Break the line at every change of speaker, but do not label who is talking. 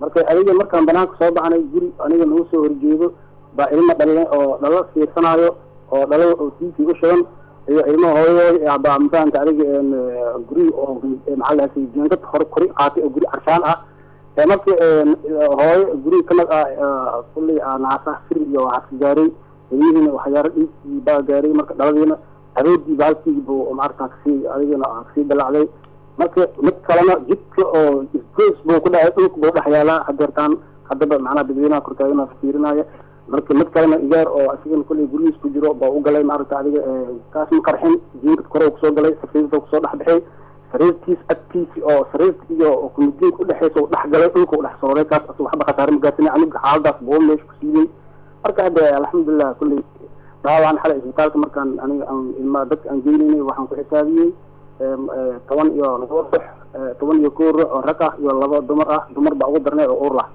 marka adiga markaan banaanka soo baxnay guri aniga nagu soo horjeedo baa ilma dhalinay oo dhalo fiirsanaayo oo dhalo oo tiikii u shidan iyo ilmo hooyooy baa mafahamta adiga guri oo maxaa lahay jeengad hore kori qaatay oo guri carshaan ah markii hooyo guri kamid ah kulley naasa fir iyo waxaa gaaray ilmihiina waxyaaro dhiigkii baa gaaray marka dhaladiina aroodii baalkii buu maarata kasii adigana kasii dalacday marka mid kalena jidka oo isgoys buu ku dhacay dhulka buu dhex yaalaa hadeertaan haddaba macnaha dadweynaha kortaagana fiirinaya marka mid kalena igaar oo asigana kulley gurigiis ku jiro baa u galay maarata adiga kaas ma qarxin jiinkad kore kusoo galay safiirta kusoo dhex bixay sariirtiis agtiisi oo sariirta iyo kumadiinka udhexeysa u dhex galay dhulka u dhex sooray kaas asaga waxba khasaare ma gaarsanay aniga xaaladaas buu meesha ku siiyey marka hadda alxamdulilah kulley dhaawacan xalay isbitaalka markaan aniga aan ilmaa dadka aan geynaynay waxaan ku xisaabiyey toban iyo laba ruux toban iyo kow ruux oo rag ah iyo laba dumar ah dumar baa ugu darnay oo uur lah